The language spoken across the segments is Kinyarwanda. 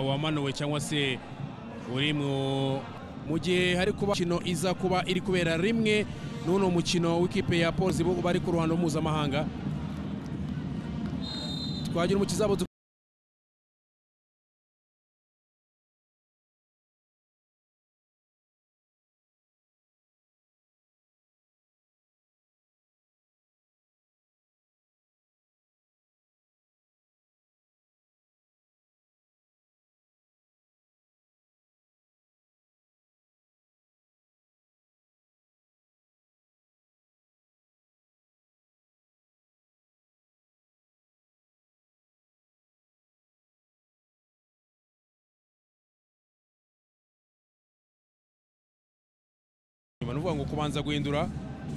wamanuwe cyangwa se uri mu gihe hari kuba imikino iza kuba iri kubera rimwe n'uno mukino w'ikipe ya paul zibo bari ku ruhando mpuzamahanga twagira umukiza ni ukuvuga ngo kubanza guhindura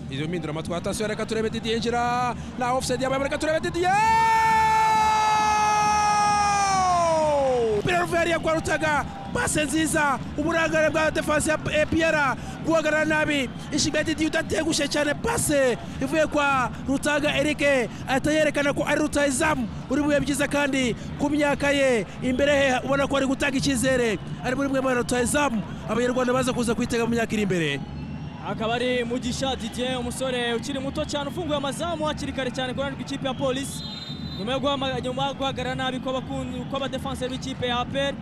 izo mpinduramatwi atasiyo reka turebe didiye yinjira na ofusayidi yabaye reka turebe didiye umupira ruviyari yagwarutaga pase nziza uburangare bwa defansi ya piyara guhagarara nabi inshinga ya didiye udategushye cyane pase ivuye kwa rutaga erike ahita yerekana ko ari rutayizamu uri buye byiza kandi ku myaka ye imbere he ubona ko ari gutanga icyizere ari muri mwe muri rutayizamu abanyarwanda baza kuza kwitega mu myaka iri imbere akaba ari mugisha didier umusore ukiri muto cyane ufunguye amazamu hakiri kare cyane ku ruhande rw'ikipe ya polisi nyuma yo guhagarara nabi kw'abadefanseri b'ikipe ya aperi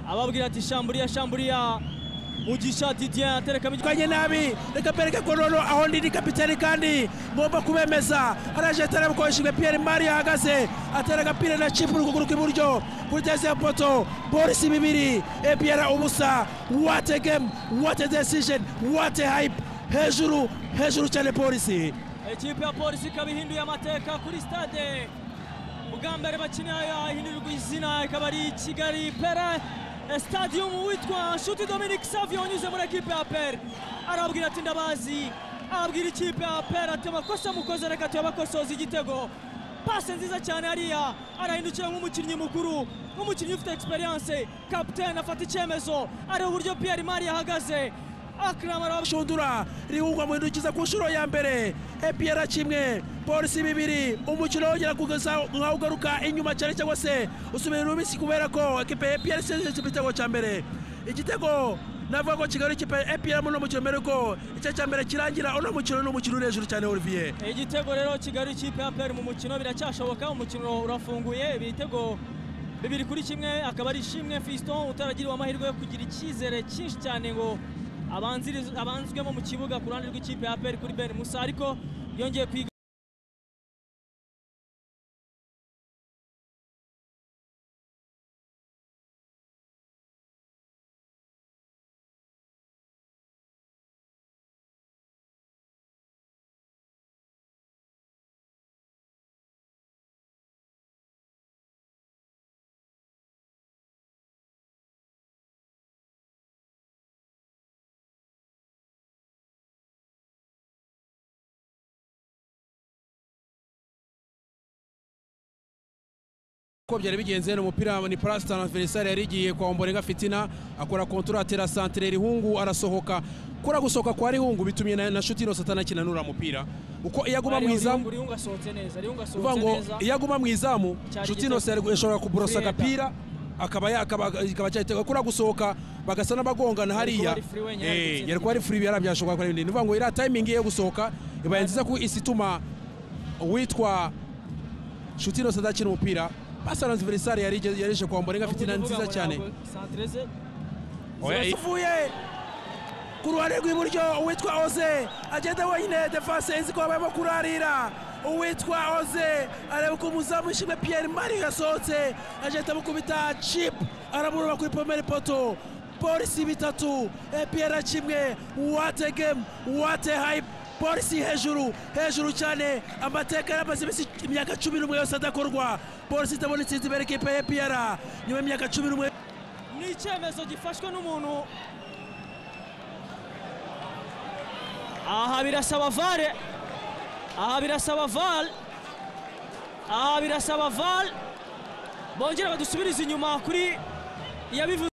ababwira ati shamburiya shamburiya mugisha didier aterekamo kanye nabi reka mbereke ko noneho aho ndi ni kapitani kandi ngomba kubemeza araje atareba uko ishimwe piyeri mari yahagaze atera agapira na cipu n'ukuguru kw'iburyo kuri tezi ya poto polisi bibiri epiyara ubusa wate gemu wate desijeni wate hayipu hejuru hejuru cyane polisi ikipe ya polisi ikaba ihinduye amateka kuri sitade bwa mbere bakina yahindurirwa izina ikaba ari kigali pera stadium witwa nshuti dominique savio unyuze muri ekipe ya pere arababwira ati ndabazi arabwira ikipe ya pere ati amakosa mukoze reka tuyabakosoze igitego pase nziza cyane hariya arahindukira nk'umukinnyi mukuru nk'umukinnyi ufite experience kapitene afata icyemezo areba uburyo pierre mari ahagaze shundura rihungwa mu ntoki ku nshuro ya mbere epiyara kimwe polisi bibiri umukino wongera kugeza nkaho ugaruka inyuma cyane cyangwa se usubira mu minsi kubera ko ekipe epiyara isize igitego cya mbere igitego navuga ko kigali ikipe epiyara muri uno mukino mbere ko icyo cya mbere kirangira uno mukino ni umukino uri hejuru cyane olivier igitego rero kigali ikipe ya peri mu mukino biracyashoboka umukino urafunguye ibitego bibiri kuri kimwe akaba ari ishimwe fiston utaragiriwe amahirwe yo kugira icyizere cyinshi cyane ngo abanzwemo mu kibuga ku ruhande rw'ikipe ya peri kuri ben musa ariko yongeye kwiga uko byari bigenze ni umupira ni parasitana verisari yari igiye kwa omborenga fitina akora kontura atera santere rihungu arasohoka kura gusohoka kwa rihungu bitumye na shuti ino satana akina nura mupira uko iyo aguma mu izamu rihungu asohotse neza rihungu uvuga asohotse ngo neza iyo aguma mu izamu Cyari shuti igitego. ino ashobora kuborosa Kureba. agapira akaba ya- akaba akaba cyahitega kura gusohoka bagasa n'abagongana hariya ari free wenyine, ari Eh, gutsinda yari kuba ari furi byashoboka gukora ibindi ni ukuvuga ngo iriya tayimingi yo gusohoka ibaye nziza ko isi ituma uwitwa shuti ino sadakina umupira basaranze verisari yari ije- yari ije kwa mborenga fitina Nubwo nziza uvuga ngo cyane ntabwo santere ze uvuye ku ruhande rw'iburyo uwitwa oze agenda wenyine defanse izi ko barimo kurarira uwitwa oze areba uko umuzamu ishimwe piyeri mari yasohotse agenda amukubita cipu aramuroba kuri pomeri poto polisi bitatu epiyera kimwe wate gemu wate hayipu polisi hejuru hejuru cyane amateka yaramaze iminsi imyaka cumi n'umwe yose adakorwa polisi itabona itsinzi imbere ekipe ya epiyera nyuma y'imyaka cumi n'umwe ni icyemezo gifashwe n'umuntu aha birasaba vare aha birasaba vare aha birasaba vare bongera badusubirize inyuma kuri iyabivuze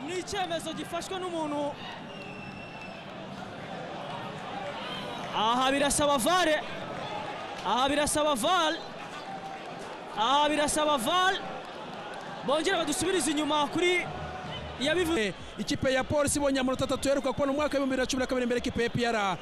ni icyemezo gifashwe n'umuntu aha birasaba vare aha birasaba vare aha birasaba vare bongera badusubiriza inyuma kuri iyabivuze ikipe ya polisi ibonye amanota atatu yaheruka kubona mu mwaka w'ibihumbi bibiri na cumi na kabiri imbere y'ikipe ya piyara